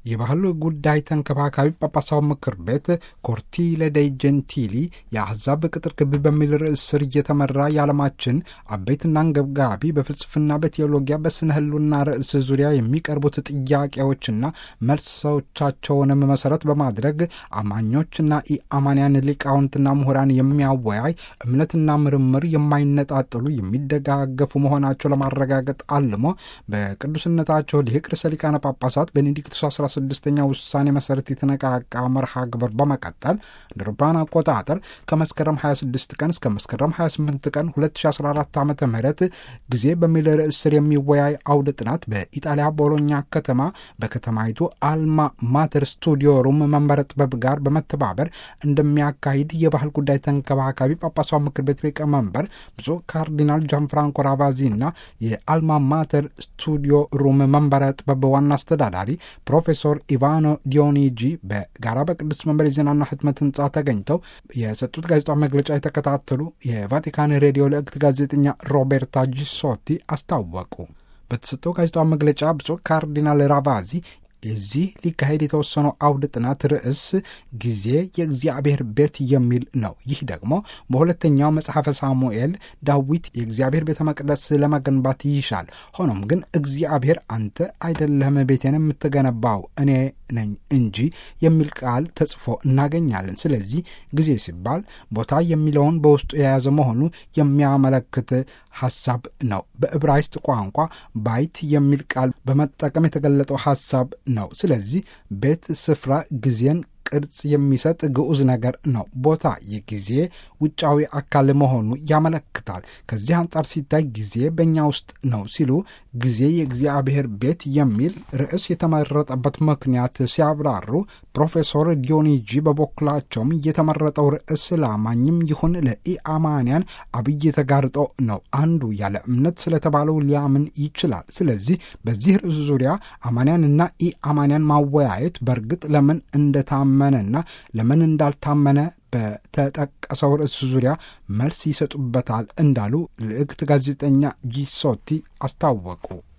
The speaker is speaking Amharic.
የባህል ጉዳይ ተንከባካቢ ጳጳሳዊ ምክር ቤት ኮርቲለ ደይ ጀንቲሊ የአሕዛብ ቅጥር ግቢ በሚል ርዕስ ስር እየተመራ የዓለማችን አበይትና አንገብጋቢ በፍልስፍና፣ በቴዎሎጊያ፣ በስነ ህሉና ርዕስ ዙሪያ የሚቀርቡት ጥያቄዎችና መልሶቻቸውንም መሰረት በማድረግ አማኞችና ኢአማንያን ሊቃውንትና ምሁራን የሚያወያይ እምነትና ምርምር የማይነጣጥሉ የሚደጋገፉ መሆናቸው ለማረጋገጥ አልሞ በቅዱስነታቸው ሊቅ ርዕሰ ሊቃነ ጳጳሳት ቤኔዲክቱስ 16ኛ ውሳኔ መሰረት የተነቃቃ መርሃ ግብር በመቀጠል እንደ አውሮፓውያን አቆጣጠር ከመስከረም 26 ቀን እስከ መስከረም 28 ቀን 2014 ዓ ም ጊዜ በሚል ርዕስ ስር የሚወያይ አውደ ጥናት በኢጣሊያ ቦሎኛ ከተማ በከተማይቱ አልማ ማተር ስቱዲዮ ሩም መንበረ ጥበብ ጋር በመተባበር እንደሚያካሂድ የባህል ጉዳይ ተንከባካቢ ጳጳሳዊ ምክር ቤት ሊቀመንበር ብፁዕ ካርዲናል ጃንፍራንኮ ራቫዚ እና የአልማ ማተር ስቱዲዮ ሩም መንበረ ጥበብ ዋና አስተዳዳሪ ፕሮፌሰር ኢቫኖ ዲዮኒጂ በጋራ በቅዱስ መንበር የዜናና ህትመት ህንፃ ተገኝተው የሰጡት ጋዜጣዊ መግለጫ የተከታተሉ የቫቲካን ሬዲዮ ልዕክት ጋዜጠኛ ሮቤርታ ጂሶቲ አስታወቁ። በተሰጠው ጋዜጣዊ መግለጫ ብፁዕ ካርዲናል ራቫዚ የዚህ ሊካሄድ የተወሰነው አውደ ጥናት ርዕስ ጊዜ የእግዚአብሔር ቤት የሚል ነው። ይህ ደግሞ በሁለተኛው መጽሐፈ ሳሙኤል ዳዊት የእግዚአብሔር ቤተ መቅደስ ለመገንባት ይሻል፣ ሆኖም ግን እግዚአብሔር አንተ አይደለህም ቤቴን የምትገነባው እኔ ነኝ እንጂ የሚል ቃል ተጽፎ እናገኛለን። ስለዚህ ጊዜ ሲባል ቦታ የሚለውን በውስጡ የያዘ መሆኑ የሚያመለክት ሐሳብ ነው። በዕብራይስጥ ቋንቋ ባይት የሚል ቃል በመጠቀም የተገለጠው ሐሳብ ነው። ስለዚህ ቤት ስፍራ ጊዜን ቅርጽ የሚሰጥ ግዑዝ ነገር ነው። ቦታ የጊዜ ውጫዊ አካል መሆኑ ያመለክታል። ከዚህ አንጻር ሲታይ ጊዜ በእኛ ውስጥ ነው ሲሉ ጊዜ የእግዚአብሔር ቤት የሚል ርዕስ የተመረጠበት ምክንያት ሲያብራሩ ፕሮፌሰር ዲዮኒጂ በበኩላቸውም የተመረጠው ርዕስ ለአማኝም ይሁን ለኢአማንያን አብይ ተጋርጦ ነው። አንዱ ያለ እምነት ስለተባለው ሊያምን ይችላል። ስለዚህ በዚህ ርዕስ ዙሪያ አማንያንና ኢአማንያን ማወያየት በእርግጥ ለምን እንደታመነና ለምን እንዳልታመነ በተጠቀሰው ርዕስ ዙሪያ መልስ ይሰጡበታል እንዳሉ ልዕክት ጋዜጠኛ ጂሶቲ አስታወቁ።